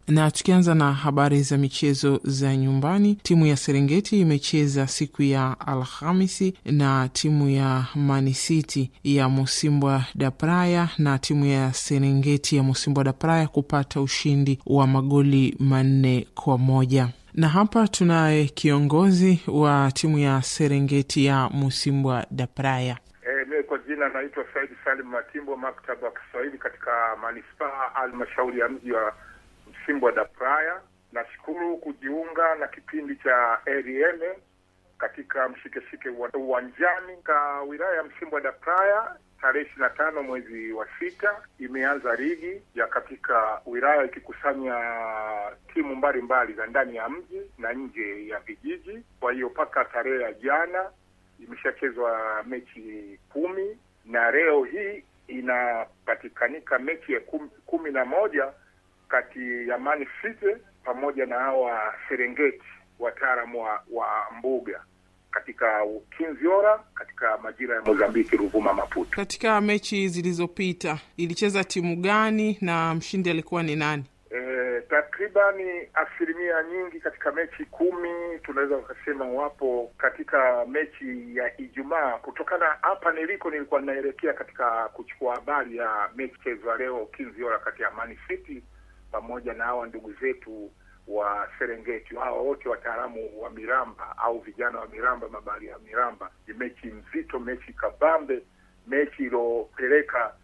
Na tukianza na habari za michezo za nyumbani, timu ya Serengeti imecheza siku ya Alhamisi na timu ya Manisiti ya Musimbwa da Praia, na timu ya Serengeti ya Musimbwa da Praia kupata ushindi wa magoli manne kwa moja na hapa tunaye kiongozi wa timu ya Serengeti ya Musimbwa da Praia. E, mimi kwa jina naitwa Saidi Salim Matimbo, maktaba wa Kiswahili katika manispaa halmashauri ya mji wa Msimbwa da Praia. Nashukuru kujiunga na kipindi cha RN katika mshikeshike uwanjani ka wilaya ya Msimbwa da Praia. Tarehe ishirini na tano mwezi wa sita imeanza ligi ya katika wilaya ikikusanya timu mbalimbali za ndani ya mji na nje ya vijiji. Kwa hiyo mpaka tarehe ya jana imeshachezwa mechi kumi na leo hii inapatikanika mechi ya kumi, kumi na moja kati ya Man City pamoja na hawa Serengeti wataalamu wa, wa mbuga katika Kinziora katika majira ya Mozambiki, Ruvuma, Maputo. Katika mechi zilizopita ilicheza timu gani na mshindi alikuwa ni nani? E, takribani asilimia nyingi katika mechi kumi tunaweza ukasema wapo katika mechi ya Ijumaa. Kutokana hapa niliko, nilikuwa ninaelekea katika kuchukua habari ya mechi chezwa leo Kinziora kati ya Man City pamoja na hawa ndugu zetu wa Serengeti. Hao wote wataalamu wa miramba au vijana wa miramba, mabari ya miramba. Ni mechi mzito, mechi kabambe, mechi iliyopeleka